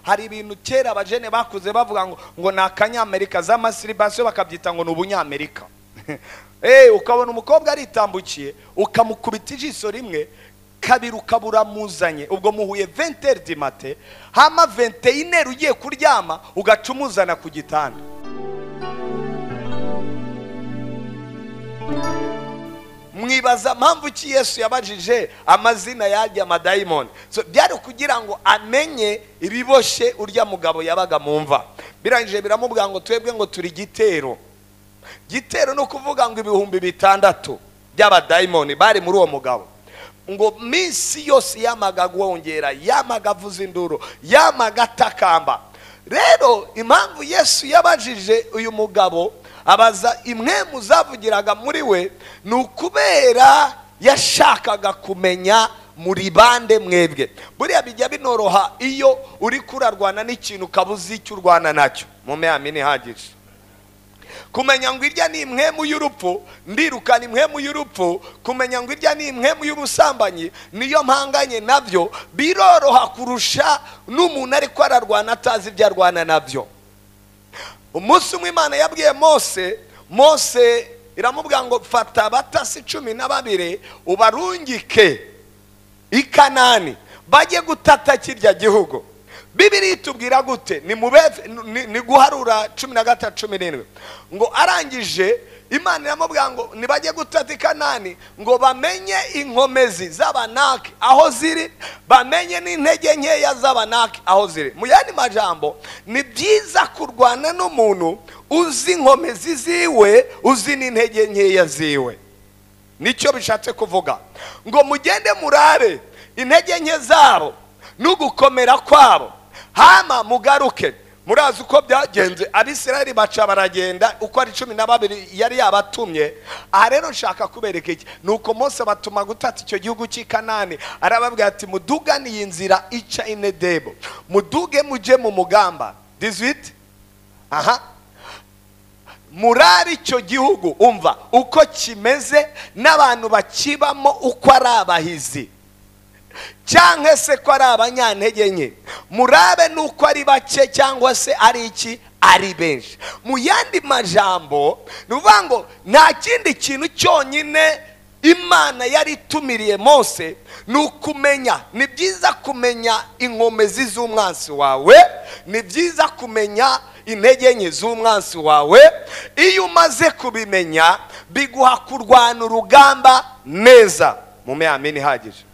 hari ibintu kera abajene bakuze bavuga ngo ngo ni akanyamerika za masiribasiyo bakabyita ngo ni ubunyamerika ukabona umukobwa aritambukiye ukamukubita ijisho rimwe kabiri ukaba uramuzanye ubwo muhuye venteri di mate hama venteyineri ugiye kuryama ugaca umuzana ku gitanda mwibaza mpamvu ki yesu yabajije amazina y'arya amadayimoni byari kugira ngo amenye ibiboshye urya mugabo yabaga mu mva birangije biramubwira ngo twebwe ngo turi gitero gitero ni ukuvuga ngo ibihumbi bitandatu by'abadayimoni bari muri uwo mugabo ngo minsi yose yamaga agwongera yamaga avuza induru yamaga atakamba rero impamvu yesu yabajije uyu mugabo abaza imwe mu zavugiraga muri we ni ukubera yashakaga kumenya muri bande mwebwe buriya bijya binoroha iyo uri kurarwana n'ikintu ukabuze icyo urwana nacyo mu meyamini ihagije kumenya ngo irya ni imwemu y'urupfu ndirukana imwemu y'urupfu kumenya ngo irya ni imwemu y'ubusambanyi niyo mpanganye nabyo biroroha kurusha n'umuntu ariko ararwana atazi ibyo arwana nabyo umunsi umwe imana yabwiye mose mose iramubwira ngo fata abatasi cumi na babiri ubarungike i kanani bajye gutata kirya gihugu bibiri itubwira gute ni guharura cumi na gatatu cumi n'indwi ngo arangije imana iramubwira ngo ntibajye gutata i kanani ngo bamenye inkomezi z'abanaki aho ziri bamenye n'intege nkeya z'abanaki aho ziri mu yandi majambo ni byiza kurwana n'umuntu uzi inkomezi ziwe uzi n'intege nkeya ziwe nicyo bishatse kuvuga ngo mugende murabe intege nke zabo n'ugukomera kwabo hama mugaruke murazi uko byagenze abisirayeli baca baragenda uko ari cumi na babiri yari yabatumye aha rero nshaka kubereka iki ni uko mose batuma gutata icyo gihugu cy'i kanani arababwira ati mudugane iyi nzira ica inedebo muduge mujye mu mugamba dizwiti aha murari icyo gihugu umva uko kimeze n'abantu bakibamo uko ari abahizi cyangwa se ko ari abanyantege nke murabe nuko ari bake cyangwa se ari iki ari benshi mu yandi majambo ni ukuvuga ngo nta kindi kintu cyonyine imana yari itumiriye mose ni ukumenya ni byiza kumenya inkomezi z'umwansi wawe ni byiza kumenya intege nke z'umwansi wawe iyo umaze kubimenya biguha kurwana urugamba neza mu meyamini ihagije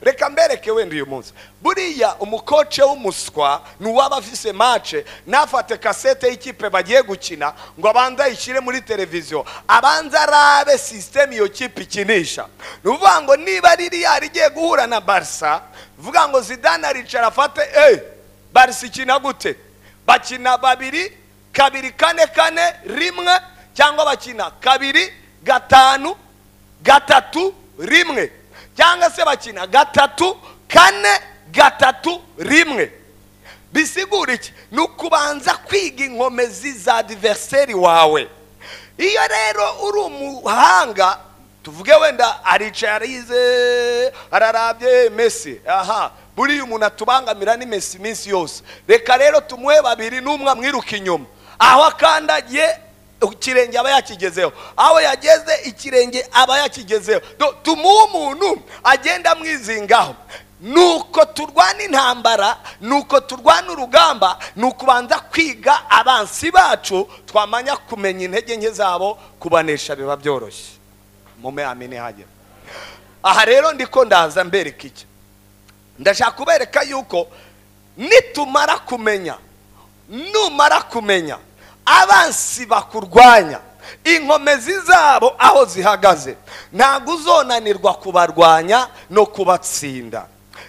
reka mbereke wenda uyu munsi buriya umukoce w'umuswa ni uwaba afise mace ntafate kasete y'ikipe bagiye gukina ngo abanze ayishyire muri televiziyo abanze arabe sisiteme iyo kipe ikinisha ni ukuvuga ngo niba ririya rigiye guhura na barisa vuga ngo zidane aricara afate eee barisa ikina gute bakina babiri kabiri kane kane rimwe cyangwa bakina kabiri gatanu gatatu rimwe cyangwa se bakina gatatu kane gatatu rimwe bisigura iki ni ukubanza kwiga inkomezi za diveriseri wawe iyo rero uri umuhanga tuvuge wenda aricaye arize ararabye mesi aha buriya umuntu atubangamira ni mesi iminsi yose reka rero tumuhe babiri n'umwe amwiruka inyuma aho akandagiye ikirenge aba yakigezeho aho yageze ikirenge aba yakigezeho tumuha umuntu agenda amwizingaho ni uko turwana intambara ni uko turwana urugamba ni ukubanza kwiga abansi bacu twamanya kumenya intege nke zabo kubanesha biba byoroshye mu meyamini hagera aha rero ndiko ndaza mbereka iki ndashaka kubereka yuko nitumara kumenya numara kumenya abansi bakurwanya inkomezi zabo aho zihagaze ntabwo uzonanirwa kubarwanya no kubatsinda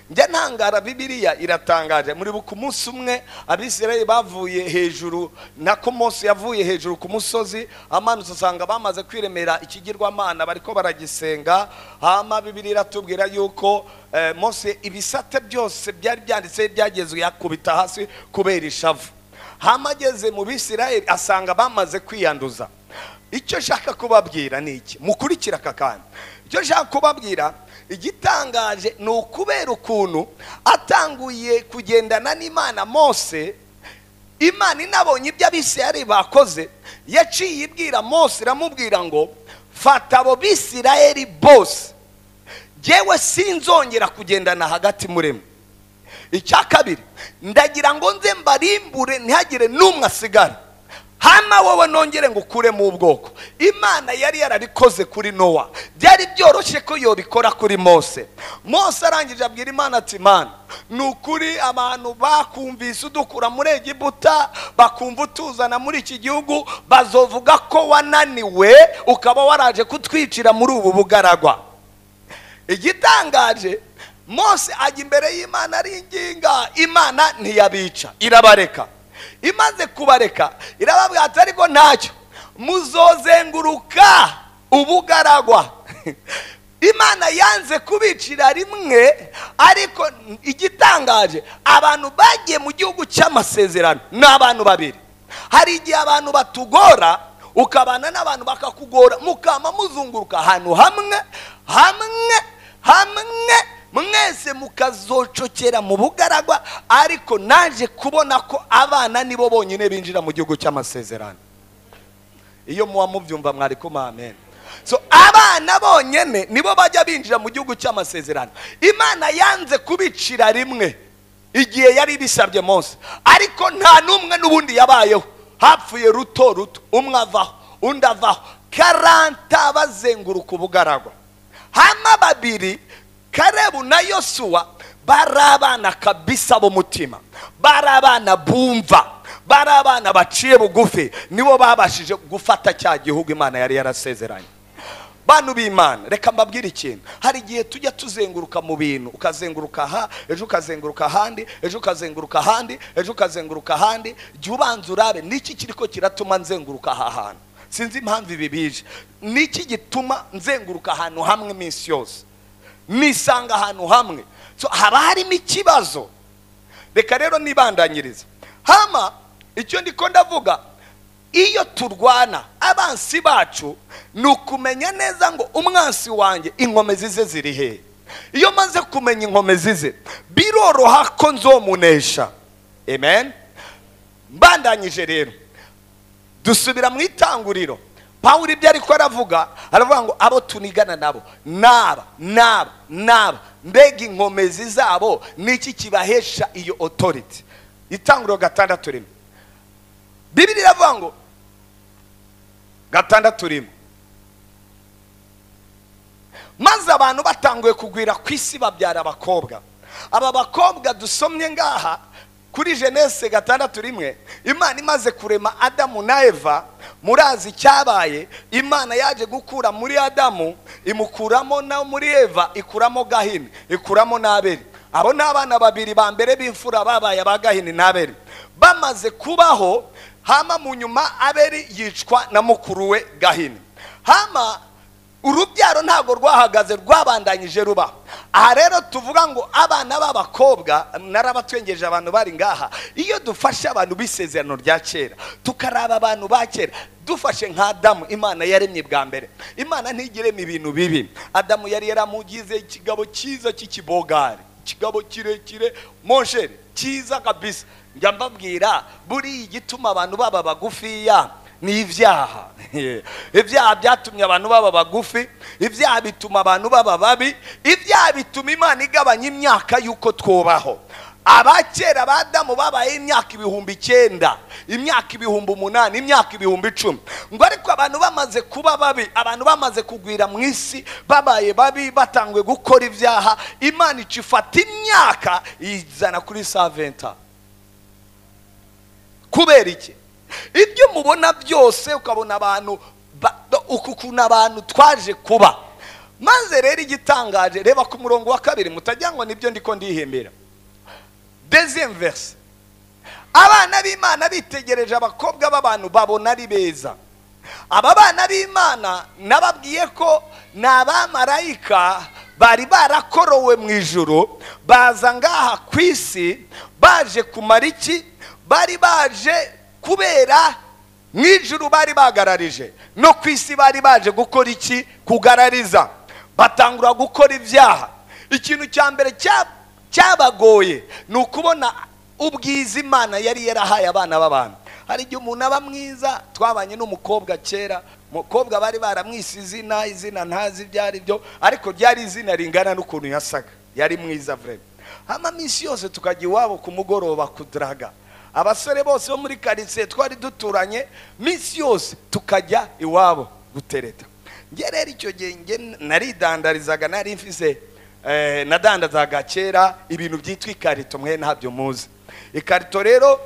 njya ntangara bibiriya iratangaje muri ku munsi umwe abisirayeli bavuye hejuru nako munsi yavuye hejuru ku musozi amanutse usanga bamaze kwiremera ikigirwamana bariko baragisenga hama bibiri iratubwira yuko munsi ibisate byose byari byanditseho ibyagezwe yakubita hasi kubera ishavu hama ageze mu bisirayeli asanga bamaze kwiyanduza icyo nshaka kubabwira ni iki mukurikira aka kantu icyo nshaka kubabwira igitangaje ni ukubera ukuntu atanguye kugendana n'imana mose imana inabonye ibyo abisirayeli bakoze yaciye ibwira mose iramubwira ngo fata abo bisirayeli bose ngewe sinzongera kugendana hagati muremwe icya kabiri ndagira ngo nze mbarimbure ntihagire n'umwe asigara hano wowe nongere ngo ukuremo ubwoko imana yari yarabikoze kuri nowa byari byoroshye ko yobikora kuri mose mose arangije abwira imana ati mana ni ukuri abantu bakumvise udukura muri egiputa bakumva utuzana muri iki gihugu bazovuga ko wananiwe ukaba waraje kutwicira muri ubu bugaragwa igitangaje mose ajya imbere y'imana aringinga imana ntiyabica irabareka imaze kubareka irababwira ati ariko ntacyo muzozenguruka ubugaragwa imana yanze kubicira rimwe ariko igitangaje abantu bagiye mu gihugu cy'amasezerano ni abantu babiri hari igihe abantu batugora ukabana n'abantu bakakugora mukaba muzunguruka ahantu hamwe hamwe hamwe mwese mukazocokera mu bugaragwa ariko naje kubona ko abana nibo bonyine binjira mu gihugu cy'amasezerano iyo muba mubyumva mwari amen so abana bonyine nibo bajya binjira mu gihugu cy'amasezerano imana yanze kubicira rimwe igihe yari ibisabye munsi ariko nta n'umwe n'ubundi yabayeho hapfuye ruto ruto umwe avaho undi avaho karanta bazenguruka ubugaragwa hano babiri karebu na yosuwa bari abana kabisa b'umutima bari abana bumva bari abana baciye bugufi nibo babashije gufata cya gihugu imana yari yarasezeranye bantu b'imana reka mbabwire ikintu hari igihe tujya tuzenguruka mu bintu ukazenguruka aha ejo ukazenguruka ahandi ejo ukazenguruka ahandi ejo ukazenguruka ahandi jya ubanza urabe niki kiri ko kiratuma nzenguruka aha hantu sinzi impamvu ibi bije niki gituma nzenguruka ahantu hamwe iminsi yose nisanga ahantu hamwe haba harimo ikibazo reka rero nibandanyiriza hama icyo ndiko ndavuga iyo turwana abansi bacu ni ukumenya neza ngo umwansi wanjye inkomezi ze ziri hehe iyo maze kumenya inkomezi ze biroroha ko nzomunesha amen mbandanyije rero dusubira mu itanguriro pawuri ibyo ariko aravuga aravuga ngo abo tunigana nabo naba naba naba mbega inkomezi zabo niki kibahesha iyo otoriti itanguriro gatandatu rimwe bibiri iravuga ngo gatandatu rimwe maze abantu batanguye kugwira ku isi babyara abakobwa aba bakobwa dusomye ngaha kuri jenese gatandatu rimwe imana imaze kurema adamu na eva murazi icyabaye imana yaje gukura muri adamu imukuramo na muri eva ikuramo gahini ikuramo n'aberi abo ni abana babiri ba mbere b'imfura babaye aba gahini n'aberi bamaze kubaho hama mu nyuma aberi yicwa na mukuru we gahini hama urubyaro ntabwo rwahagaze rwabandanyije ruba aha rero tuvuga ngo abana b'abakobwa narabatwengeje abantu bari ngaha iyo dufashe abantu b'isezerano rya kera tukaraba abantu ba kera dufashe nka adamu imana yaremye bwa mbere imana ntigiremo ibintu bibi adamu yari yaramugize ikigabo cyiza cy'ikibogari ikigabo kirekire monsheri cyiza kabisa njya mbabwira buriya igituma abantu baba bagufiya ni ibyaha ibyaha byatumye abantu baba bagufi ibyaha bituma abantu baba babi ibyaha bituma imana igabanya imyaka y'uko twubaho abakera ba damu babayeho imyaka ibihumbi icyenda imyaka ibihumbi umunani imyaka ibihumbi icumi ngo ariko abantu bamaze kuba babi abantu bamaze kugwira mu isi babaye babi batangwe gukora ibyaha imana ica ifata imyaka iyizana kuri saventa kubera iki ibyo mubona byose ukabona abantu ukuntu abantu twaje kuba maze rero igitangaje reba ku murongo wa kabiri mutajya ngo nibyo ndiko ndihembera verse abana b'imana bitegereje abakobwa b'abantu babona ari beza aba bana b'imana nababwiye ko ni abamarayika bari barakorowe mu ijoro baza ngaha ku isi baje kumara iki bari baje kubera mu ijuru bari bagararije no ku isi bari baje gukora iki kugarariza batangura gukora ibyaha ikintu cya mbere cya- cyabagoye ni ukubona ubwiza imana yari yarahaye abana b'abantu hari igihe umuntu aba mwiza twabanye n'umukobwa kera umukobwa bari baramwise izina izina ntazi ibyo ari byo ariko ryari izina ringana n'ukuntu yasaga yari mwiza vrema hama minsi yose tukajya iwabo ku mugoroba kudaraga abasore bose bo muri karitsiye twari duturanye minsi yose tukajya iwabo gutereta njye rero icyo gihe njye naridandarizaga nari mfise eh, nadandazaga kera ibintu byitwa ikarito mwe ntabyo muzi ikarito rero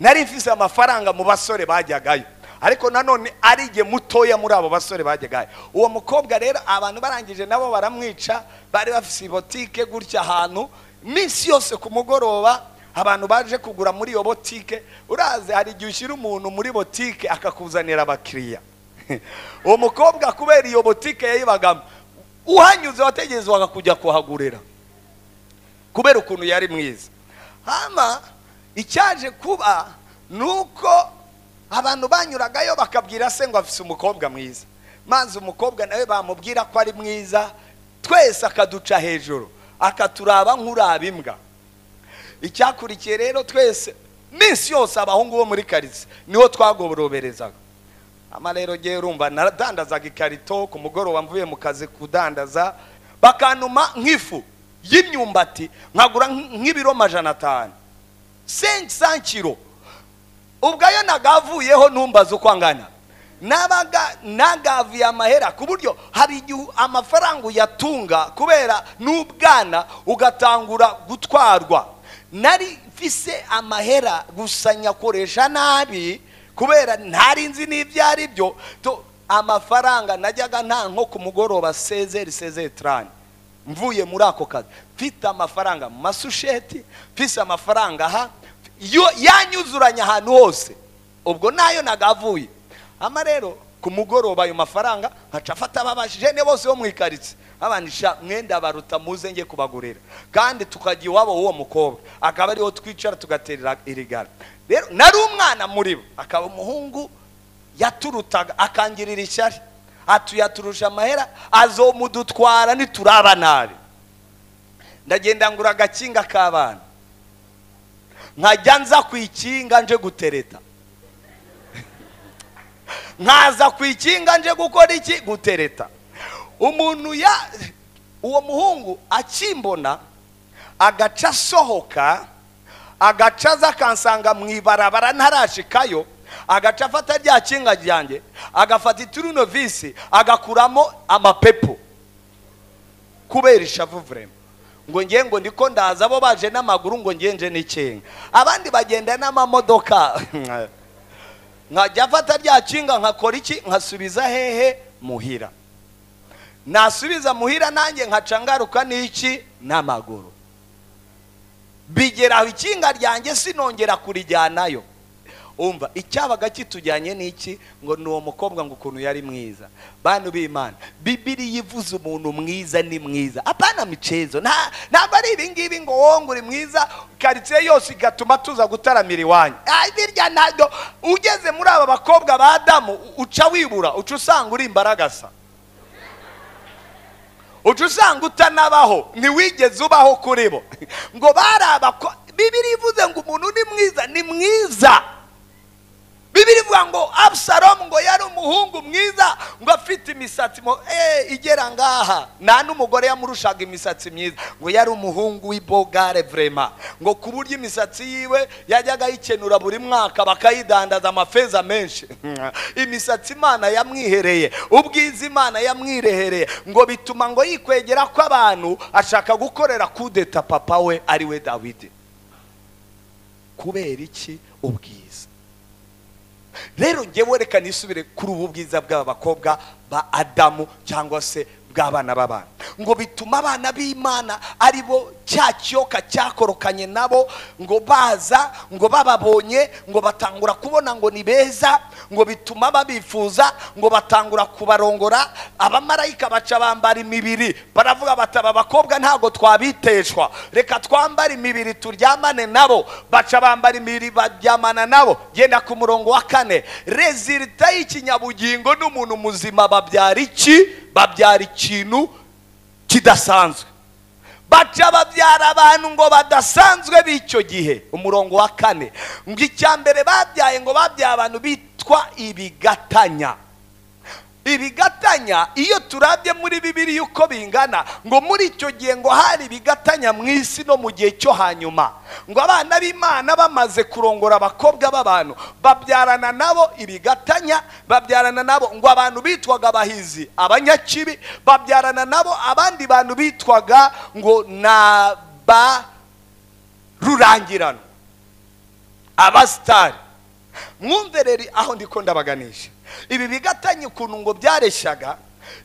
nari mfise amafaranga mu basore bajyagayo ariko nanone ari igihe mutoya muri abo basore bajyagayo uwo mukobwa rero abantu barangije nabo baramwica bari bafise botike gutya ahantu minsi yose ku mugoroba abantu baje kugura muri iyo botike urazi hari igihe ushyira umuntu muri botike akakuzanira abakiriya uwo mukobwa kubera iyo botike yayibagamo uhanyuze wategerezwaga kujya kuhagurira kubera ukuntu yari mwiza hama icyaje kuba ni uko abantu banyuragayo bakabwira se ngo afise umukobwa mwiza maze umukobwa nawe bamubwira ko ari mwiza twese akaduca hejuru akaturaba nk'uraba imbwa icyakurikiye rero twese minsi yose abahungu bo muri karitsiye niho twagoroberezaga ama rero ngewe urumva naradandazaga ikarito ku mugoroba mvuye mu kazi kudandaza bakantuma nk'ifu y'imyumbati nkagura nk- nk'ibiro majana atanu senki sankiro ubwayo nagavuyeho ntumbaze uko angana nabaga nagavuye amahera ku buryo hari igihe amafaranga uyatunga kubera n'ubwana ugatangura gutwarwa nari mfise amahera gusa nyakoresha nabi kubera ntari nzi n'ibyo ari byo to- amafaranga najyaga nta nko ku mugoroba sezeri sezeri tarani mvuye muri ako kazi mfite amafaranga mu masusheti mfise amafaranga aha yo- yanyuzuranye ahantu hose ubwo nayo nagavuye ama rero ku mugoroba ayo mafaranga nkaca afata ababajene bose bo mu ikaritsiye abanisha mwenda baruta muze njye kubagurira kandi tukajya iwabo w'uwo mukobwa akaba ariho twicara tugaterera irigara rero nari umwana muri bo akaba umuhungu yaturutaga akangirira ishyari atuyaturusha amahera azomudutwara nituraba nabi ndagenda ngura agakinga k'abana nkajya nza ku ikinga nje gutereta nkaza ku ikinga nje gukora iki gutereta umuntu ya uwo muhungu akimbona agaca asohoka agaca aza akansanga mu ibarabara ntarashikayo agaca afata rya kinga ryanjye agafata iturunovisi agakuramo amapepo kubera ishavu vurema ngo ngiye ngo ndiko ndaza abo baje n'amaguru ngo ngenje n'ikinga abandi bagenda n'amamodoka nkajya afata rya kinga nkakora iki nkasubiza hehe muhira nasubiza muhira nanjye nkaca ngaruka n'iki n'amaguru bigeraho ikinga ryanjye sinongera kurijyanayo umva icyabaga kitujyanye n'iki ngo ni uwo mukobwa ngo ukuntu yari mwiza bantu b'imana bibiriya ivuze umuntu mwiza ni mwiza apana micezo nta ntabwo ari ibingibi ngo wowe ngo uri mwiza karitsiye yose igatuma tuza gutaramira iwanyu Ah, birya ntabwo ugeze muri aba bakobwa ba damu u- uca wibura uca usanga uri imbaragasa uca usanga utanabaho ntiwigeze ubaho kuri bo ngo bari abako bibiri ivuze ngo umuntu ni mwiza ni mwiza bibiri ivuga ngo abusalomu ngo yari umuhungu mwiza ngo afite imisatsi mo- eh, igera ngaha nta n'umugore yamurushaga imisatsi myiza ngo yari umuhungu w'ibogare vrema ngo ku buryo imisatsi yiwe yajyaga ayikenura buri mwaka bakayidandaza amafeza menshi imisatsi imana yamwihereye ubwiza imana yamwirehereye ngo bituma ngo yikwegera ko abantu ashaka gukorera kudeta papa we ari we dawidi kubera iki ubwiza rero ngewe reka nisubire kuri ubu bwiza bw'aba bakobwa ba adamu cyangwa se bw'abana b'abana ngo bituma abana b'imana ari bo cya kiyoka cyakorokanye nabo ngo baza ngo bababonye ngo batangura kubona ngo ni beza ngo bituma babifuza ngo batangura kubarongora abamarayika baca bambara imibiri baravuga bati aba bakobwa ntabwo twabiteshwa reka twambare imibiri turyamane nabo baca bambara imibiri baryamana nabo genda ku murongo wa kane rezilita y'ikinyabugingo n'umuntu muzima babyara iki babyara ikintu kidasanzwe baca babyara abantu ngo badasanzwe b'icyo gihe umurongo wa kane ngo icya mbere babyaye ngo babyaye abantu bitwa ibigatanya ibigatanya iyo turabye muri bibiri uko bingana ngo muri icyo gihe ngo hari ibigatanya mu isi no mu gihe cyo hanyuma ngo abana b'imana bamaze kurongora abakobwa b'abantu babyarana nabo ibigatanya babyarana nabo ngo abantu bitwaga abahizi abanyakibi babyarana nabo abandi bantu bitwaga ngo ni abarurangirano abasitari mwumve rero aho ndiko ndabaganisha ibi bigatanye ukuntu ngo byareshyaga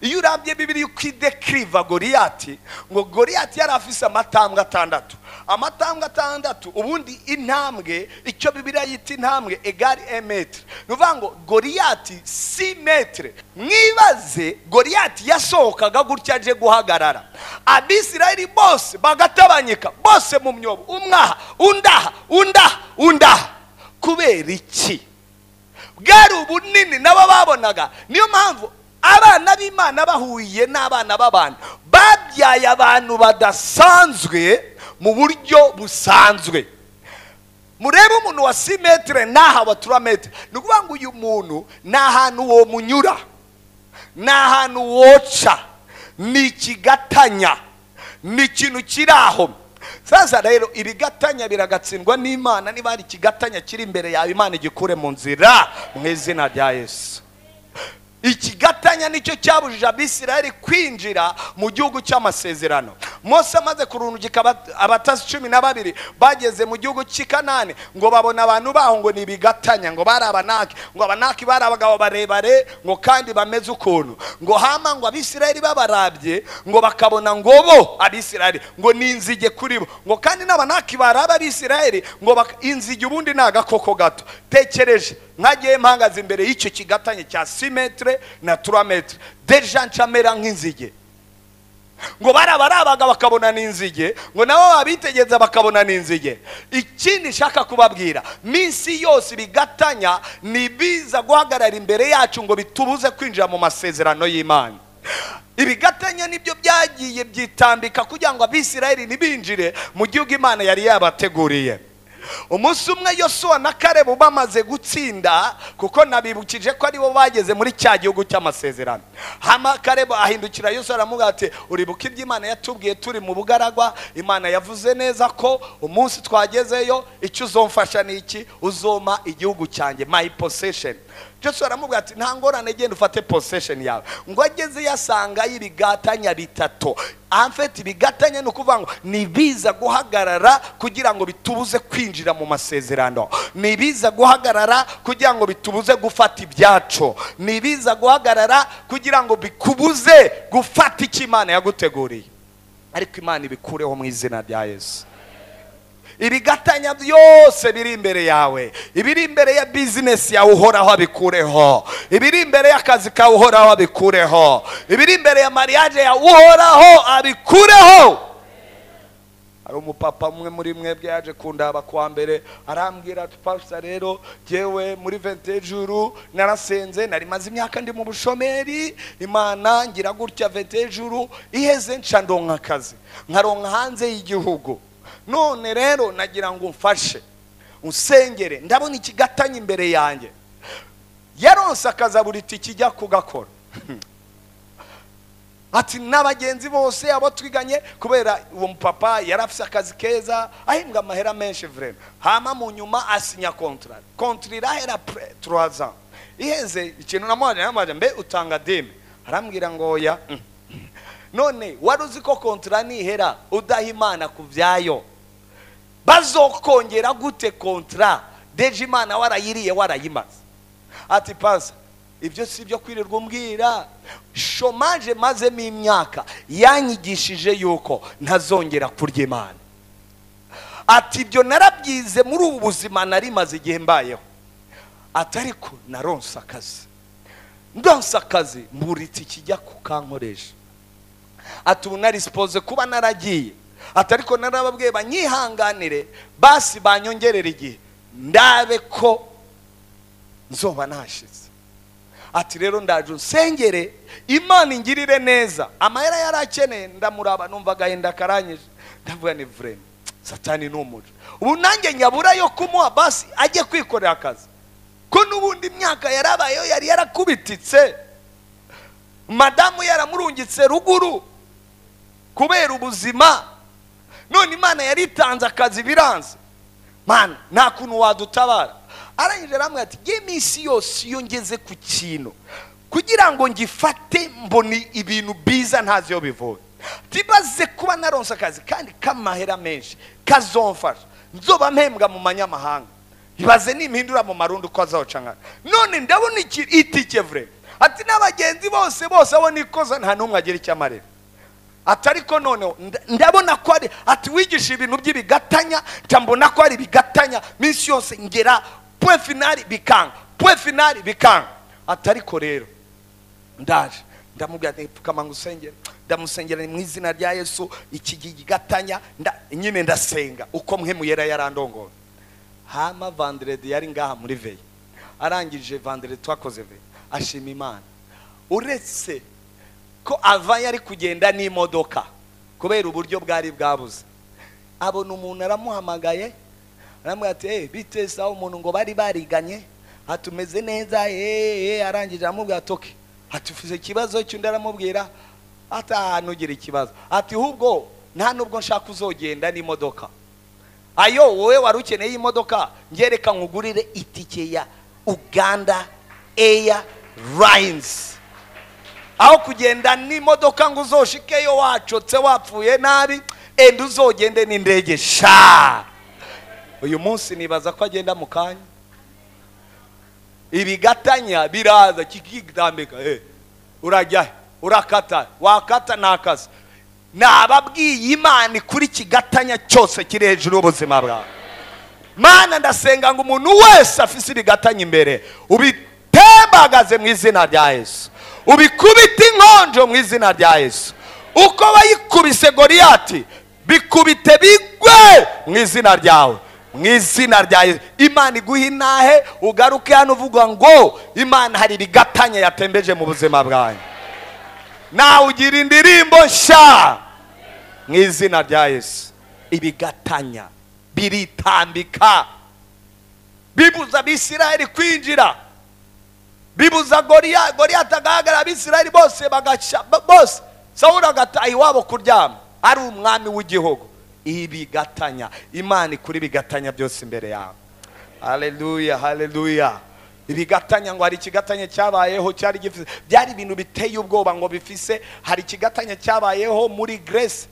iyo urambye bibiri uko idekiriva goriyati ngo goriyati yari afise amatambwe atandatu amatambwe atandatu ubundi intambwe icyo bibiriya yita intambwe egari emetire ni ukuvuga ngo goriyati si metire mwibaze goriyati yasohokaga gutya aje guhagarara abisirayeli bose bagatabanyika bose mu myobo umwaha undaha undaha undaha kubera iki bwari ubunini nabo babonaga niyo mpamvu abana b'imana bahuye n'abana b'abantu babyaye abantu badasanzwe mu buryo busanzwe murebe umuntu wa simetire n'aha wa turametire ni ukuvuga ngo uyu muntu ni ahantu uwo munyura ni ahantu woca ni ikigatanya ni ikintu kiri aho sasa rero ibigatanya biragatsindwa n'imana niba hari ikigatanya kiri imbere yawe imana igikure mu nzira mu izina rya yesu ikigatanya nicyo cyabujije abisirayeli kwinjira mu gihugu cy'amasezerano mose amaze kurungika abatasi cumi na babiri bageze mu gihugu cy'i kanani ngo babona abantu baho ngo ni ibigatanya ngo bari abanaki ngo abanaki bari abagabo barebare ngo kandi bameze ukuntu ngo hama ngo abisirayeli babarabye ngo bakabona ngo bo abisirayeli ngo ni inzige kuri bo ngo kandi n'abanaki baraba abisirayeli ngo bak- inzige ubundi ni agakoko gato tekereje nkagiye mpagaze imbere y'icyo kigatanye cya simetere na turametere deja ncamera nk'inzige ngo barabarabaga bakabona n'inzige ngo nabo babitegeza bakabona n'inzige ikindi nshaka kubabwira minsi yose ibigatanya ni biza guhagarara imbere yacu ngo bitubuze kwinjira mu masezerano y'imana ibigatanya nibyo byagiye byitambika kugira ngo abisirayeli ntibinjire mu gihugu imana yari yabateguriye umunsi umwe yosuwa na karebu bamaze gutsinda kuko nabibukije ko aribo bageze muri cya gihugu cy'amasezerano hama karebu ahindukira yosuwa aramubwira ati uribuka ibyo imana yatubwiye turi mu bugaragwa imana yavuze neza ko umunsi twagezeyo icyo uzomfasha ni iki uzoma igihugu cyanjye my possession joshua aramubwira ati nta ngorane genda ufate possession yawe ngo ageze yasanga y'ibigatanya bitatu amfete ibigatanya ni ukuvuga ngo ni ibiza guhagarara kugira ngo bitubuze kwinjira mu masezerano ni ibiza guhagarara kugira ngo bitubuze gufata ibyacu ni ibiza guhagarara kugira ngo bikubuze gufata icyo imana yaguteguriye ariko imana ibikureho mu izina rya yesu ibigatanya byose biri imbere yawe ibiri imbere ya bizinesi yawe uhoraho abikureho ibiri imbere y'akazi kawe uhoraho abikureho ibiri imbere ya mariage yawe uhoraho abikureho hari umupapa umwe muri mwebwe yaje kundaba kuwa mbere arambwira ati pasita rero jyewe muri vente juru narasenze nari maze imyaka ndi mu bushomeri imana ngira gutya vente juru iheze nca ndonka akazi nkaronka hanze y'igihugu none rero nagira ngo umfashe unsengere ndabona ikigatanya imbere yanjye yaronse akazi buri tiki ijya kugakora ati n'abagenzi bose abo twiganye kubera uwo mupapa yari afite akazi keza ahembwa amahera menshi vrema hama mu nyuma asinya kontara kontara irahera pre- trois ans iheze ikintu namuhaje namuhaje mbe utanga deme arambwira ngo oya mm. none wari uzi ko kontara nihera udaha imana ku byayo bazokongera gute kontara deje imana warayiriye warayimaze ati pasa ibyo si ibyo kwirirwa umbwira shomaje mazemo imyaka yanyigishije yuko ntazongera kurya imana ati ibyo narabyize muri ubu buzima narimaze igihe mbayeho ati ariko naronse akazi ndonse akazi mburitse ikijya kukankoresha ati ubu narisipoze kuba naragiye ati ariko narababwiye banyihanganire basi banyongerere igihe ndabe ko nzoba nashize ati rero ndaje unsengere imana ingirire neza amahera yari akeneye ndamuraba numva agahinda akaranyije ndavuga ni vrema satani ni umuco ubu nanjye nyabura yo kumuha basi ajye kwikorera akazi ko n'ubundi imyaka yarabayeho yari yarakubititse madamu yaramurungitse ruguru kubera ubuzima none imana yaritanze akazi biranze mana nta kuntu wadutabara arangije aramwe ati ngiye iminsi yose iyo ngeze ku kintu kugira ngo ngifate mbone ibintu biza ntazi iyo bivuga ntibaze kuba naronse akazi kandi k'amahera menshi kazomfasha nzoba mpembwa mu manyamahanga ibaze nimpindura mu marundi uko azaca nkana none ndabona itike vure ati n'abagenzi bose bose abo nikoza nta n'umwe agira icyo amarira ati ariko noneho nda- ndabona ko ari ati wigisha ibintu by'ibigatanya nca mbona ko ari ibigatanya minsi yose ngera pwe finari bikanga pwe finari bikanga ati ariko rero ndaje ndamubwira nti pfukamanga usengera ndamusengera mu izina rya yesu iki gigatanya nda- nyine ndasenga uko mwe muyera yarandongoye hama vanderedi yari ngaha muri veyi arangije vanderedi twakoze veyi ashima imana uretse ko ava yari kugenda n'imodoka kubera uburyo bwari bwabuze abona umuntu aramuhamagaye aramubwira ati hey, bite sawa umuntu ngo bari bariganye atumeze neza eh, eh," arangije aramubwira ati "Okay." ati ufite ikibazo cy'undi aramubwira ati "Ah, ntugira ikibazo ati hubwo nta nubwo nshaka uzogenda n'imodoka ayo wowe wari ukeneye imodoka ngereka nkugurire itike ya uganda air lines aho kugenda n'imodoka ngo uzoshikeyo wacotse wapfuye nabi enda uzogende n'indege sha uyu munsi nibaza ko agenda mu kanya ibigatanya biraza kikitambika eh, urajya he? urakata wakata nakazi nababwiye imana kuri kigatanya cyose kiri hejuru y'ubuzima bwawe mana ndasenga ngo umuntu wese afise ibigatanya imbere ubitembagaze mu izina rya yesu ubikubite inkonjo mu izina rya yesu uko bayikubise goriyati bikubite bigwe mu izina ryawe mu izina rya yesu imana iguhe intahe ugaruke hano uvuga ngo imana hari ibigatanya yatembeje mu buzima bwawe nawe ugira indirimbo nshya mu izina rya yesu ibigatanya biritambika bibuza abisirayeli kwinjira bibuza goriya goriyati agahagarara abisirayeli bose bagaca ba- bose sawuri agataha iwabo kuryama ari umwami w'igihugu ibigatanya imana ikuri ibigatanya byose imbere yawe haleluya haleluya ibigatanya ngo hari ikigatanya cyabayeho cyari gifite byari ibintu biteye ubwoba ngo bifise hari ikigatanya cyabayeho muri Grace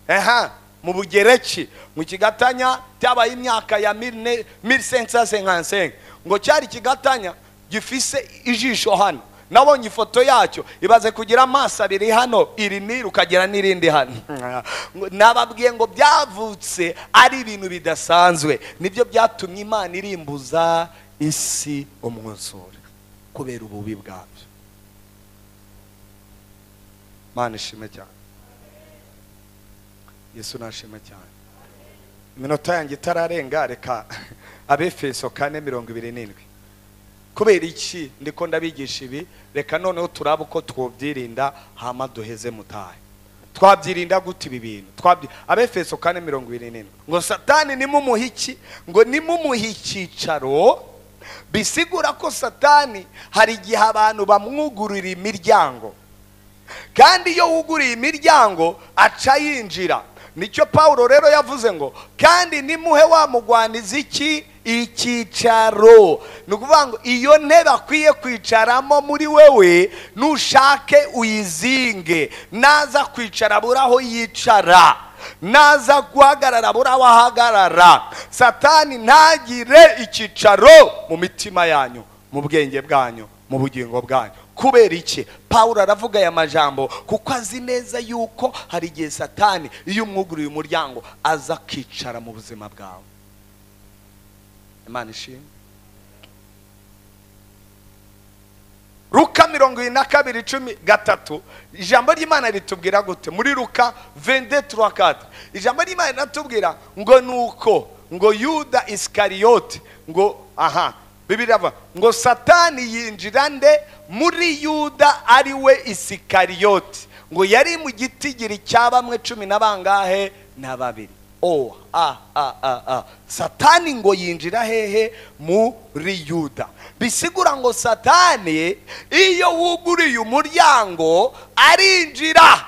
aha mu bugereki mu kigatanya cyabaye imyaka ya 1555 ngo cyari ikigatanya gifise ijisho hano nabonye ifoto yacyo ibaze kugira amaso abiri hano iri niri ukagira n'irindi hano Ngo- nababwiye ngo byavutse ari ibintu bidasanzwe nibyo byatumye imana irimbuza isi umwuzure kubera ububi bwabyo mana ishime cyane yesu nashime cyane iminota yanjye itararenga reka abefeso kane mirongo ibiri n'indwi kubera iki ndiko ndabigisha ibi reka noneho turaba uko twobyirinda hama duheze mutahe twabyirinda gute ibi bintu Twabyi- abefeso kane mirongo ibiri n'indwi ngo satani nimumuhe iki ngo nimumuhe icyicaro bisigura ko satani hari igihe abantu bamwugurira imiryango kandi iyo wuguriye imiryango aca yinjira nicyo pawulo rero yavuze ngo kandi nimuhe wamugwaniza iki icyicaro ni ukuvuga ngo iyo ntebe akwiye kwicaramo muri wewe nushake uyizinge naza kwicara abura aho yicara naza guhagarara abura aho ahagarara satani ntagire icyicaro mu mitima yanyu mu bwenge bwanyu mu bugingo bwanyu kubera iki pawulo aravuga aya majambo kuko azi neza yuko hari igihe satani iyo umwuguriye umuryango aza akicara mu buzima bwawe imana ishimwe ruka mirongo irindwi na kabiri cumi gatatu ijambo ry'imana ritubwira gute muri ruka 22:4 ijambo ry'imana riratubwira ngo nuko ngo yuda isikariyoti ngo aha bibiri avuga ngo satani yinjira nde muri yuda ari we isikariyoti ngo yari mu gitigiri cya bamwe cumi na bangahe na babiri o a a a a satani ngo yinjira hehe muri yuda bisigura ngo satani iyo wuguriye umuryango arinjira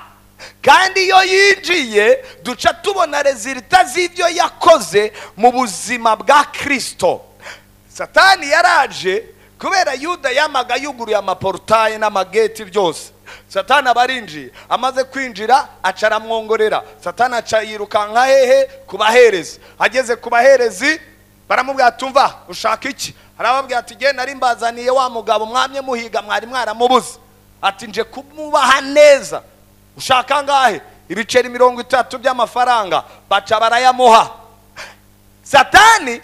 kandi iyo yinjiye duca tubona rezilita z'ibyo yakoze mu buzima bwa kirisito satani yaraje kubera yuda yamaga yuguruye amaporutaye n'amageti byose satani aba arinjiye amaze kwinjira aca aramwongorera satani aca yirukanka hehe ku baherezi ageze ku baherezi baramubwira tumva ushaka iki arababwira ati genda nari mbazaniye wa mugabo mwamye muhiga mwari mwaramubuze ati nje kumubaha neza ushaka ngahe ibiceri mirongo itatu by'amafaranga baca barayamuha satani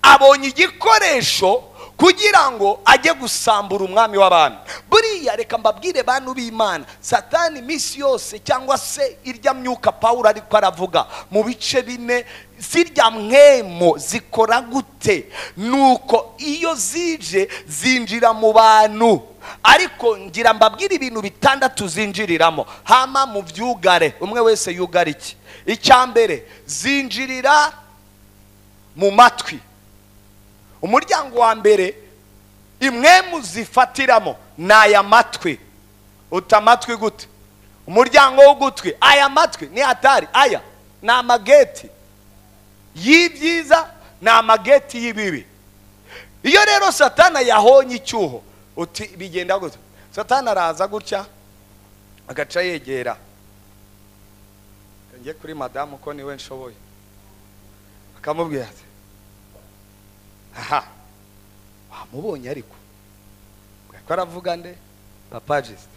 abonye igikoresho kugira ngo ajye gusambura umwami w'abami buriya reka mbabwire bantu b'imana satani iminsi yose cyangwa se irya myuka pawulo ariko aravuga mu bice bine zirya mwemo zikora gute nuko iyo zije zinjira mu bantu ariko ngira mbabwire ibintu bitandatu zinjiriramo hama mu byugare umwe wese yugara iki icya mbere zinjirira mu matwi umuryango wa mbere imwemu zifatiramo ni aya matwi uta amatwi gute umuryango w'ugutwi aya matwi ni atari aya ni amageti y'ibyiza ni amageti y'ibibi iyo rero satana yahonye icyuho uti bigenda gutya satana araza gutya agaca yegera njye kuri madamu ko niwe nshoboye akamubwira ati aha wamubonye ariko ko aravuga nde papa jisite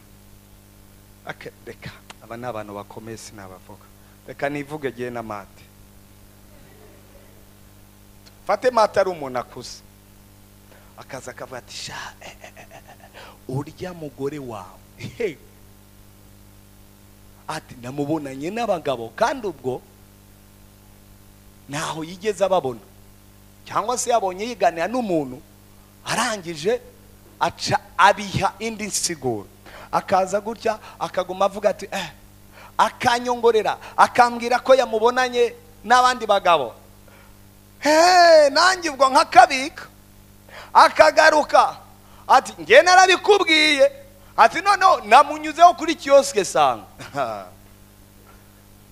reka aba ni abantu bakomeye sinabavuga reka nivuge gihe na mate fate mate ari umuntu akuze akaza akavuga ati sha urya mugore wawe ati namubonanye n'abagabo kandi ubwo ntaho yigeze ababona cyangwa se yabonye yiganira n'umuntu arangije aca abiha indi nsiguro akaza gutya akaguma avuga ati eh akanyongorera akambwira ko yamubonanye n'abandi bagabo heee nanjye ubwo nk'akabika akagaruka ati nge narabikubwiye ati noneho namunyuzeho kuri kiyosike sanga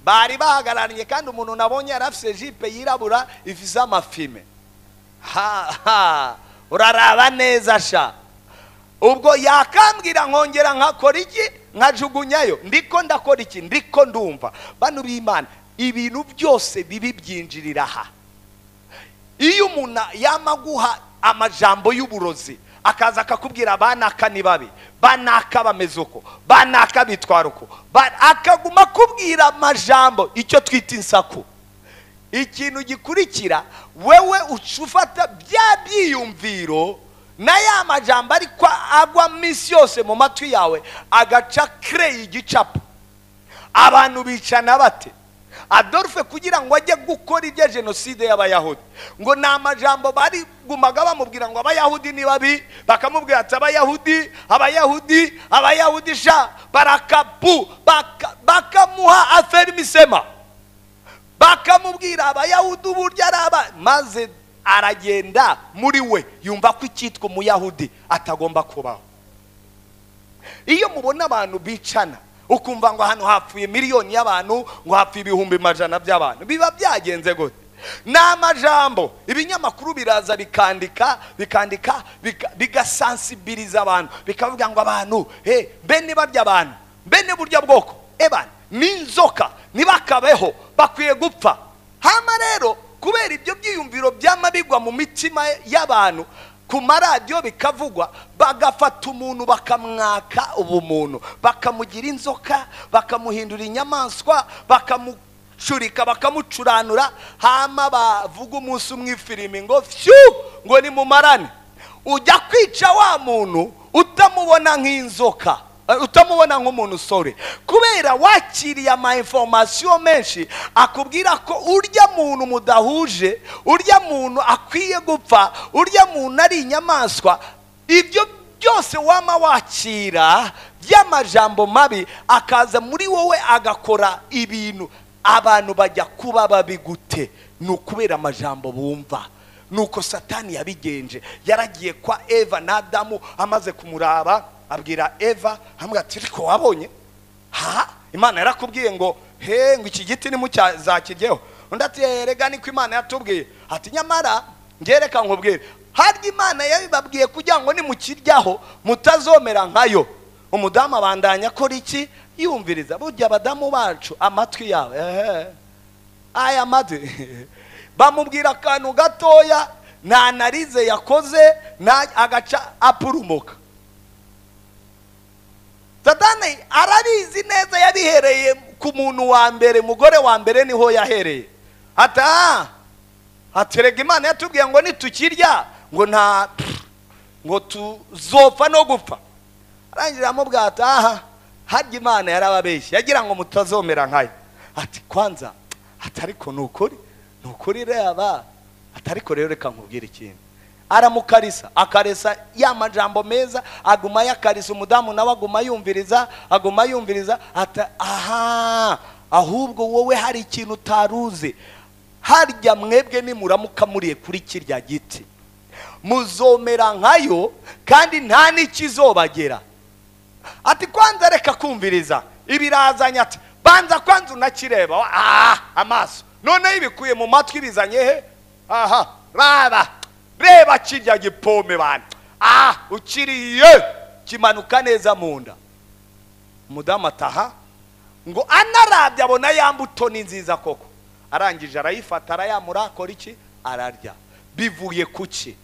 bari bahagararanye kandi umuntu nabonye yari afite jipe yirabura ifite amafime ha uraraba neza sha ubwo yakambwira nkongera nkakora iki nkajugunyayo ndiko ndakora iki ndiko ndumva bano b'imana ibintu byose bibi byinjirira aha iyo umuntu yamaguha amajambo y'uburozi akaza akakubwira abanaka ni babi banaka bameze uko banaka bitwara uko akaguma akubwira amajambo icyo twita insaku ikintu gikurikira wewe ufata bya byiyumviro na ya majambo ariko agwa minsi yose mu matwi yawe agaca kereye igicapu abantu bicana bate adolphe kugira ngo ajye gukora ibya jenoside y'abayahudi ngo ni amajambo barigumaga bamubwira ngo abayahudi ni babi bakamubwira ati abayahudi abayahudi abayahudi sha barakapu bakamuha aferimisema bakamubwira abayahudi uburyo ari aba maze aragenda muri we yumva ko icyitwa umuyahudi atagomba kubaho iyo mubona abantu bicana ukumva ngo hano hapfuye miliyoni y'abantu ngo hapfuye ibihumbi majana by'abantu biba byagenze gute ni amajambo ibinyamakuru biraza bikandika bikandika bigasansibiliza abantu bikavuga ngo abantu he mbe nibarya abantu mbe niburyo bwoko ebana n'inzoka ntibakabeho bakwiye gupfa hano rero kubera ibyo byiyumviro by'amabigwa mu mitima y'abantu ku maradiyo bikavugwa bagafata umuntu bakamwaka ubumuntu bakamugira inzoka bakamuhindura inyamaswa bakamucurika bakamucuranura hama bavuga umunsi umwe ifirimi ngo fyu ngo ni mumarane ujya kwica wa muntu utamubona nk'inzoka Eh, utamubona nk'umuntu usore kubera wakiriye ama information menshi akubwira ko urya muntu mudahuje urya muntu akwiye gupfa urya muntu ari inyamaswa ibyo byose wama wakira by'amajambo mabi akaza muri wowe agakora ibintu abantu bajya kuba babi gute ni ukubera amajambo bumva nuko satani yabigenje yaragiye kwa eva na adamu amaze kumuraba abwira eva hamwe ati ariko wabonye ha imana yarakubwiye ngo he ngo iki giti ntimuzakiryeho undi ati "Eh, erega niko imana yatubwiye ati nyamara ngereka nkubwire harya imana yabibabwiye kugira ngo nimukiryaho mutazomera nkayo umudamu abandanya akora iki yumviriza burya abadamu bacu amatwi yabo ehe aya maze bamubwira akantu gatoya nta narize yakoze nta agaca apurumuka satani arabizi neza yabihereye ku muntu wa mbere mugore wa mbere niho yahereye ata haterega imana yatubwiye ngo nitukirya ngo nta ngo tuzopfa no gupfa arangira amubwira ati aha harya imana yarababeshye yagira ngo mutazomera nkayo ati kwanza atariko ni ukuri ni ukuri reba atariko rero reka nkubwire ikintu aramukarisa akaresa ya majambo meza aguma yakarisa umudamu nawe aguma yumviriza aguma yumviriza ata aha ahubwo wowe hari ikintu utaruzi harya mwebwe nimuramuka muriye kuri kirya giti muzomera nkayo kandi nta n'ikizobagera ati kwanza reka kumviriza ibirazanye ati banza kwanza unakireba wa- ah, amaso noneho ibikuye mu matwi bizanye he aha raba reba kirya gipome bana ah ukiriye kimanuka neza mu nda umudamu ataha ngo anarabye abona ya mbuto ni nziza koko arangije arayifata arayamura akora iki ararya bivuye ku ki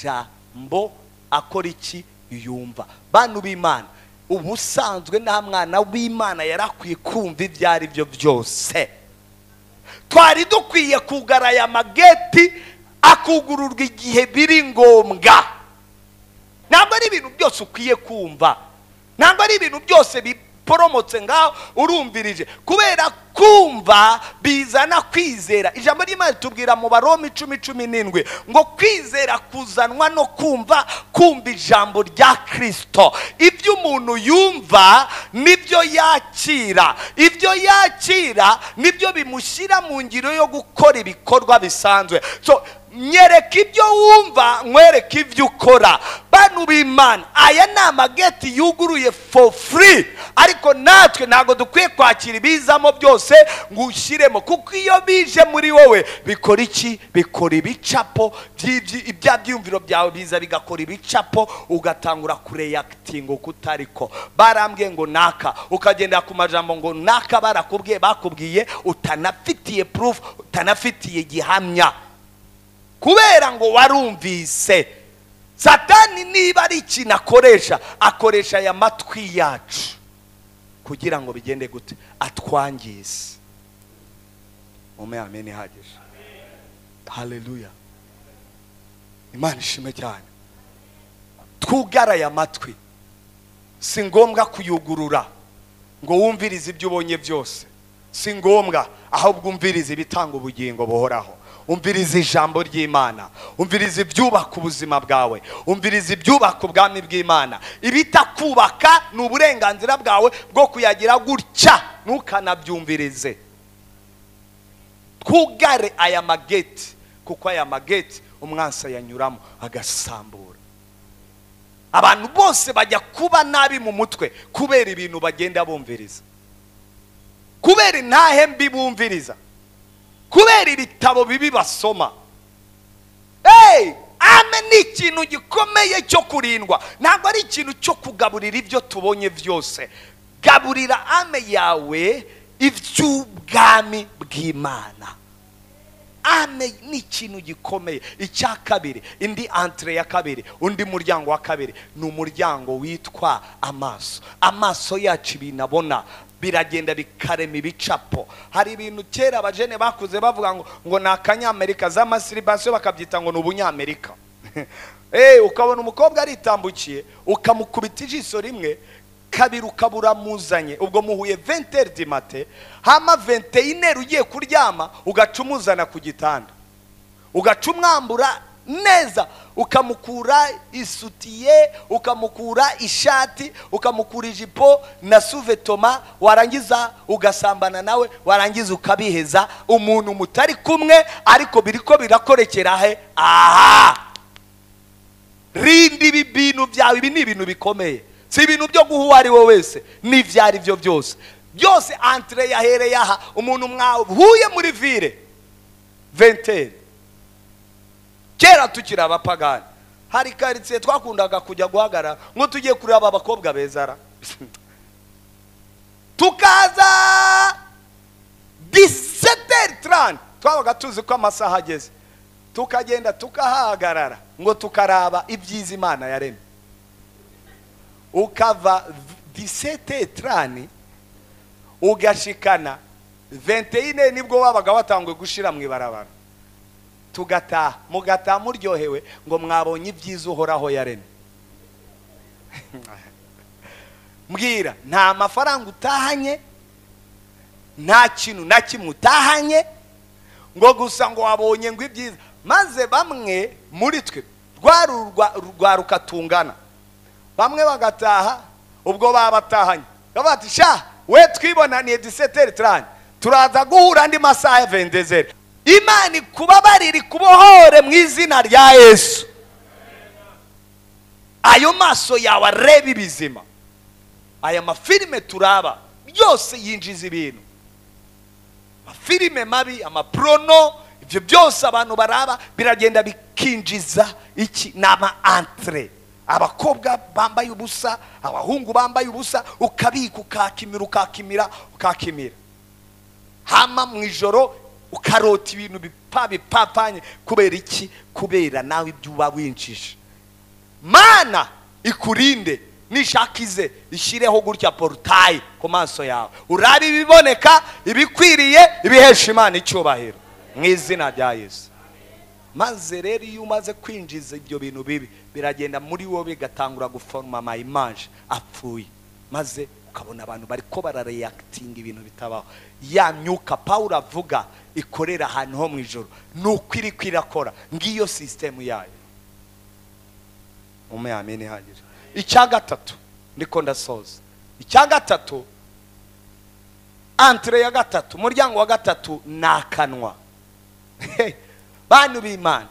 amajambo akora iki yumva bantu b'imana ubusanzwe nta mwana w'imana yarakwiye kumva ibyo ari byo byose twari dukwiye kugaraya amageti akugururwa igihe biri ngombwa ntabwo ari ibintu byose ukwiye kumva ntabwo ari ibintu byose biporomotse ngaho urumvirije kubera kumva bizana kwizera ijambo ry'imana tubwira mu baroma icumi cumi n'indwi ngo kwizera kuzanwa no kumva kumva ijambo rya kirisito ibyo umuntu yumva nibyo yakira ibyo yakira nibyo bimushyira mu ngiro yo gukora ibikorwa bisanzwe so nyereka ibyo wumva nkwereka ibyo ukora bantu b'imana aya ni amageti yuguruye for free ariko natwe ntabwo dukwiye kwakira ibizamo byose ngo ushyiremo kuko iyo bije muri wowe bikora iki bikora ibicapo by'ibyi- ibya byiyumviro byawe biza bigakora ibicapo ugatangura kureyakitinga uko utariko barambwiye ngo naka ukagendera ku majambo ngo naka barakubwiye bakubwiye utanafitiye proof utanafitiye gihamya kubera ngo warumvise satani niba ari ikintu akoresha akoresha aya matwi yacu kugira ngo bigende gute atwangize mume amen ihagije haleluya imana ishime cyane twugaraye amatwi si ngombwa kuyugurura ngo wumvirize ibyo ubonye byose si ngombwa ahubwo umvirize ibitanga ubugingo buhoraho umvirize ijambo ry'imana umvirize ibyubaka ubuzima bwawe umvirize ibyubaka ubwami bw'imana ibitakubaka ni uburenganzira bwawe bwo kuyagira gutya ntukanabyumvirize twugare aya mageti kuko aya mageti umwansi yanyuramo agasambura abantu bose bajya kuba nabi mu mutwe kubera ibintu bagenda bumviriza kubera intahe mbi bumviriza kubera ibitabo bibi basoma Hey! ame ni ikintu gikomeye cyo kurindwa ntabwo ari ikintu cyo kugaburira ibyo tubonye byose gaburira ame yawe iby'ubwami bw'imana ame ni ikintu gikomeye icya kabiri indi antire ya kabiri undi muryango wa kabiri ni umuryango witwa amaso amaso yacu ibintu abona biragenda bikarema ibicapo hari ibintu kera abajene bakuze bavuga ngo ngo ni akanyamerika za masiribasiyo bakabyita ngo ni ubunyamerika eee ukabona umukobwa aritambukiye ukamukubita ijisho rimwe kabiri ukaba uramuzanye ubwo muhuye venteri di mate hama venteyineri ugiye kuryama ugaca umuzana ku gitanda ugaca umwambura neza ukamukura isutiye ukamukura ishati ukamukura ijipo na suvetoma warangiza ugasambana nawe warangiza ukabiheza umuntu mutari kumwe ariko biriko birakorekera he aha rindi ibi bintu byawe ibi ni ibintu bikomeye si ibintu byo guha uwo ari we wese n'ibyo ari byo byose byose antire yahereye aha umuntu mwahuye muri vire venteri kera tukiri abapagani hari karitsiye twakundaga kujya guhagarara ngo tugiye kureba abakobwa bezara tukaza diseteri tarani twabaga tuzi ko amasaha ageze tukagenda tukahahagarara ngo tukaraba ibyiza imana yaremye ukava diseteri tarani ugashikana venteyine nibwo wabaga watangwe gushira mu ibarabara tugataha mugataha muryohewe ngo mwabonye ibyiza uhoraho yaremye mbwira nta mafaranga utahanye nta kintu na kimwe utahanye ngo gusa ngo wabonye ngo ibyiza maze bamwe muri twe rwa rukatungana bamwe bagataha ubwo babatahanye bavuga bati sha we twibonaniye diseteri turane turaza guhura andi masaha ya vendezeri imana ikubabarire ikubohore mu izina rya yesu ayo maso yawe areba ibizima aya mafilime turaba byose yinjiza ibintu amafilime mabi amaporono ibyo byose abantu baraba biragenda bikinjiza iki ni ama antire abakobwa bambaye ubusa abahungu bambaye ubusa ukabika ukakimira ukakimira ukakimira hama mu ijoro ukarota ibintu bipa bipapanye kubera iki kubera nawe ibyo uba winjije mana ikurinde nishakize ishyireho gutya porutayi ku maso yawe urabe ibiboneka ibikwiriye ibihesha imana icyubahiro mu izina rya yesu maze rero iyo umaze kwinjiza ibyo bintu bibi biragenda muri wowe bigatangura guforoma amayimaje apfuye maze ukabona abantu bariko barareyakitinga ibintu bitabaho ya myuka pawulo avuga ikorera ahantu ho mu ijoro ni uko iri kwirakora ngiyo sisitemu yayo umuyamini ihagije icya gatatu ndiko ndasoza icya gatatu antire ya gatatu umuryango wa gatatu ni akanwa bantu b'imana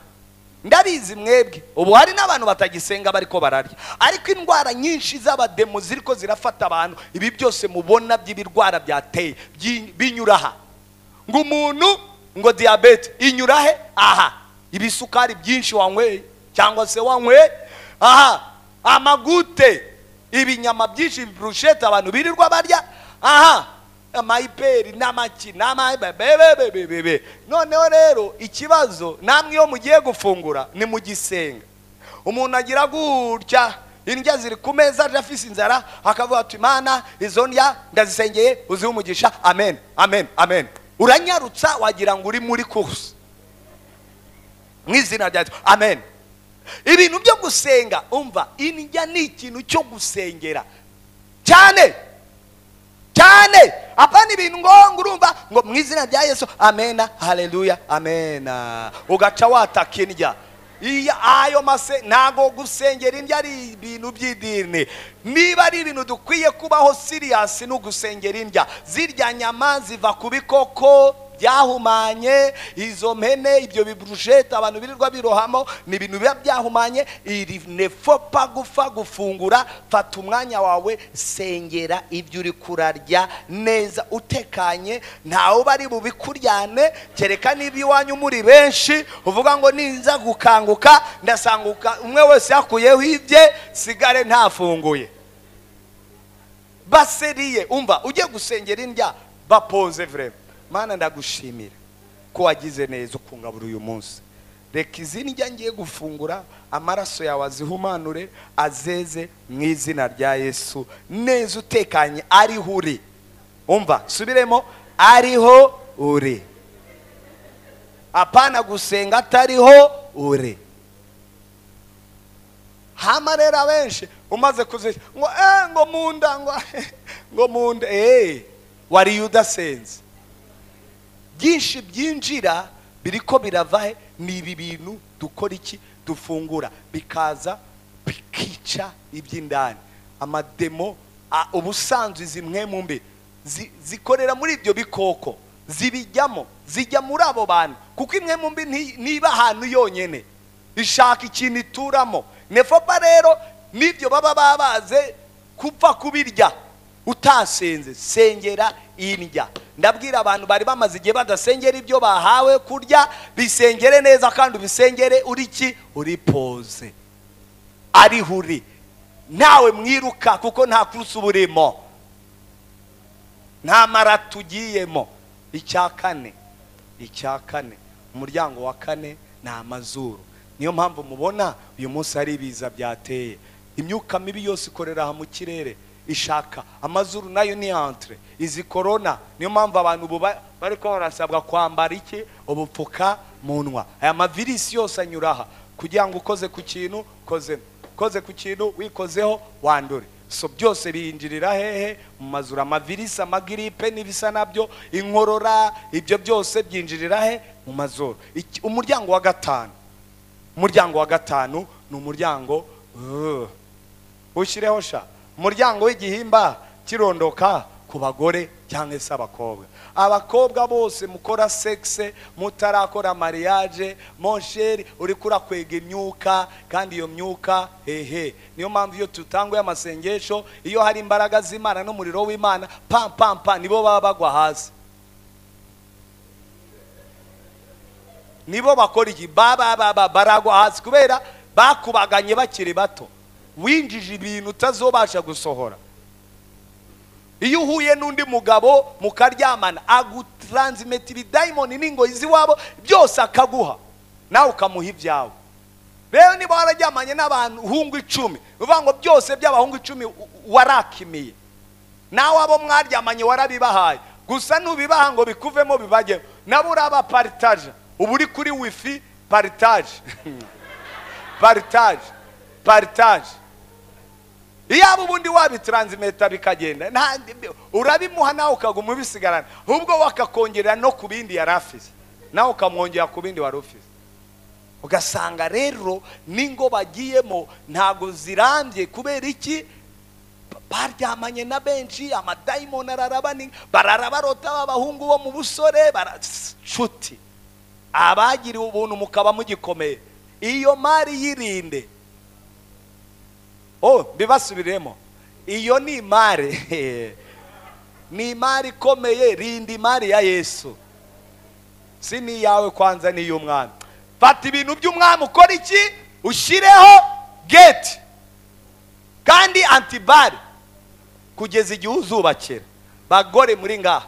ndabizi mwebwe ubu hari n'abantu batagisenga bariko bararya ariko indwara nyinshi z'abademo ziriko zirafata abantu ibi byose mubona by'ibirwara byateye byi- binyura aha ngo umuntu ngo diyabete inyura he aha ibisukari byinshi wanyweye cyangwa se wanyweye aha amagute ibinyama byinshi birushete abantu birirwa barya aha amayiperi n'amaki n'amabebebebebebe noneho rero ikibazo namwe iyo mugiye gufungura ni mu gisenga umuntu agira gutya indya ziri ku meza aje afise inzara akavuga ati imana izo ndya ndazisengeye uzihe umugisha amen amen amen uranyarutsa wagira ngo uri muri kuruse mu izina rya Yesu. amen ibintu byo gusenga umva indya ni ikintu cyo gusengera cyane cyane apana ibintu ngo ngo urumva ngo mu izina rya yesu amena haleluya amena ugaca wataka indya iya ayo mase ntago gusengera indya ari ibintu by'idini niba ari ibintu dukwiye kubaho siriyasi no gusengera indya zirya nyama ziva ku bikoko byahumanye izo mpene ibyo biburushete abantu birirwa birohamo ni ibintu biba byahumanye iri nefopa gupfa gufungura fata umwanya wawe sengera ibyo uri kurarya neza utekanye ntawe bari bubikuryane kereka niba iwanyu muri benshi uvuga ngo ninza gukanguka ndasanguka umwe wese yakuyeho ibye sigare ntafunguye baseriye umva ujye gusengera indya bapoze vrema mana ndagushimira ko wagize neza ukungabura uyu munsi reka izi ndya ngiye gufungura amaraso yawe azihumanure azeze mu izina rya yesu neza utekanye ariho uri umva subiremo ariho uri apana gusenga atariho uri hama rero abenshi umaze kuzisha ngo eee ngo munda ngo ngo munda eee wariye udasenze byinshi byinjira biri ko birava he ni ibi bintu dukora iki dufungura bikaza bikica iby'indani amademo a- ubusanzwe izi mwe mu mbi zi- zikorera muri ibyo bikoko zibijyamo zijya muri abo bantu kuko imwe mu mbi nti- ntiba ahantu yonyine ishaka ikintu ituramo nefopa rero n'ibyo baba babaze kupfa kubirya utasenze sengera indya ndabwira abantu bari bamaze igihe badasengera ibyo bahawe kurya bisengere neza kandi ubisengere uri ki uri poze ariho uri ntawe mwiruka kuko nta kurusi uba urimo nta marato ugiyemo icya kane icya kane umuryango wa kane ni amazuru niyo mpamvu mubona uyu munsi hari ibiza byateye imyuka mibi yose ikorera aha mu kirere ishaka amazuru nayo ni entre izi korona niyo mpamvu abantu ubu ba- bari ko barasabwa kwambara iki ubupfukamunwa aya mavirisi yose anyura aha kugira ngo ukoze ku kintu ukozemo ukoze ku kintu wikozeho wandure so byose biyinjirira hehe mu mazuru amavirisi amagiripe n'ibisa nabyo inkorora ibyo byose byinjirira he mu mazuru Iki- umuryango wa gatanu umuryango wa gatanu ni umuryango uh, ushyireho sha umuryango w'igihimba kirondoka ku bagore cyangwa se abakobwa abakobwa bose mukora sexe mutarakora mariage monsheri uriko urakwega imyuka kandi iyo myuka hehe niyo mpamvu iyo tutanguye amasengesho iyo hari imbaraga z'imana n'umuriro w'imana pam pam pam nibo baba bagwa hasi nibo bakora iki baba baba baragwa hasi kubera bakubaganye bakiri bato winjije ibintu utazobasha gusohora iyo uhuye n'undi mugabo mukaryamana agutaransimeta ibidayimoni n'ingoyi z'iwabo byose akaguha nawe ukamuha ibyawe rero niba wararyamanye n'abahungu icumi ni ukuvuga ngo byose by'abahungu icumi u- u- warakimiye nawe abo mwaryamanye warabibahaye gusa nubibaha ngo bikuvemo bibajyeho nabo uraba paritaje uba uri kuri wifi paritaje paritaje paritaje iyaba ubundi wabitaransimeta bikagenda nta- urabimuha nawe ukaguma ubisigarana ahubwo wakakongerera no ku bindi yari afite nawe ukamwongera ku bindi wari ufite ugasanga rero n'ingo bagiyemo ntabwo zirambye kubera iki baryamanye na benshi amadayimoni ararabani barara barota b'abahungu bo mu busore baracuti abagiriwe ubuntu mukaba mugikomeye iyo mari yirinde oh mbibasubiremo iyo ni imari ni imari ikomeye rinda imari ya yesu si n'iyawe kwanza n'iy'umwami fata ibintu by'umwami ukora iki ushyireho geti kandi antibari kugeza igihe uzubakira bagore muri ngaha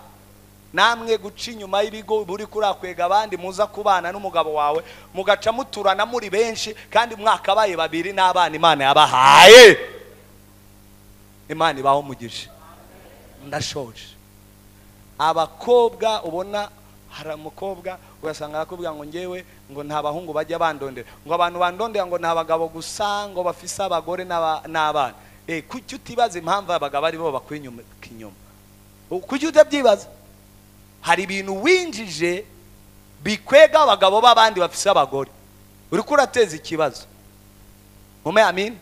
namwe guca inyuma y'ibigo buri kurakwega abandi muza kubana n'umugabo wawe mugaca muturana muri benshi kandi mwakabaye babiri n'abana imana yabahaye imana ibaho umugisha ndashoje abakobwa ubona hari umukobwa ugasanga arakubwira ngo ngewe ngo nta bahungu bajya bandondera ngo abantu bandondera ngo ni abagabo gusa ngo bafise abagore n'aba- n'abana Eh, kuki utibaza impamvu abagabo aribo bakora inyuma inyuma U- kuki utabyibaza hari ibintu winjije bikwega abagabo b'abandi bafise abagore uri kurateza ikibazo mume amin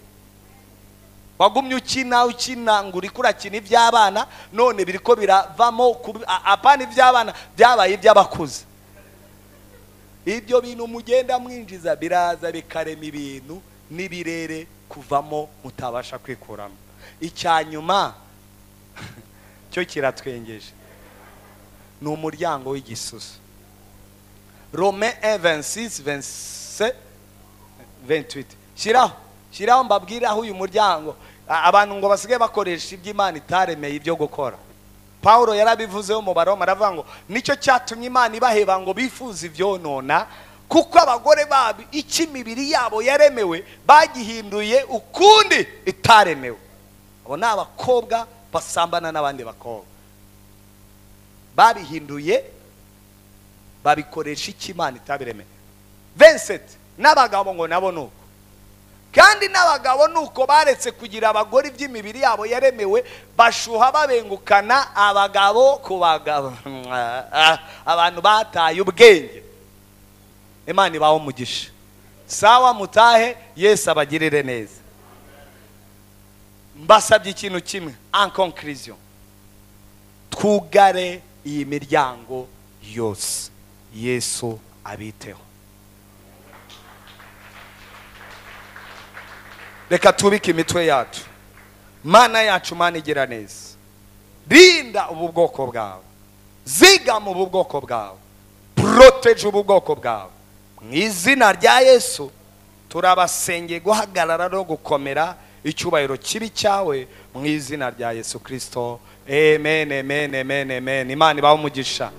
wagumye ukina ukina ngo uri kurakina iby'abana none biri ko biravamo ku- a- apana iby'abana byabaye iby'abakuze ibyo bintu mugenda mwinjiza biraza bikarema ibintu n'ibirere kuvamo mutabasha kwikuramo icya nyuma cyo kiratwengeje ni umuryango w'igisusa rome 26 27 28 shyiraho shyiraho mbabwiraho uyu muryango A- abantu ngo basigaye bakoresha iby'imana itaremeye ibyo gukora pawulo yarabivuzeho mu baroma aravuga ngo nicyo cyatumye imana ibaheba ngo bifuze ibyonona kuko abagore babo icyo imibiri yabo yaremewe bagihinduye ukundi itaremewe abo ni abakobwa basambana n'abandi bakobwa babihinduye babikoresha icyo imana itabiremeye vincent n'abagabo ngo nabo ni uko kandi n'abagabo ni uko baretse kugira abagore iby'imibiri yabo yaremewe bashuha babengukana abagabo ku bagabo abantu bataye ubwenge imana ibaho umugisha sawa mutahe yesu abagirire neza mbasabye ikintu kimwe en conclusion twugare iyi miryango yose yesu abiteho reka tubike imitwe yacu mana yacu mana igira neza rinda ubu bwoko bwawe zigama ubu bwoko bwawe poroteje ubu bwoko bwawe mu izina rya yesu turabasengeye guhagarara no gukomera icyubahiro kibi cyawe mu izina rya yesu kirisito amen amen amen amen imana ibaho umugisha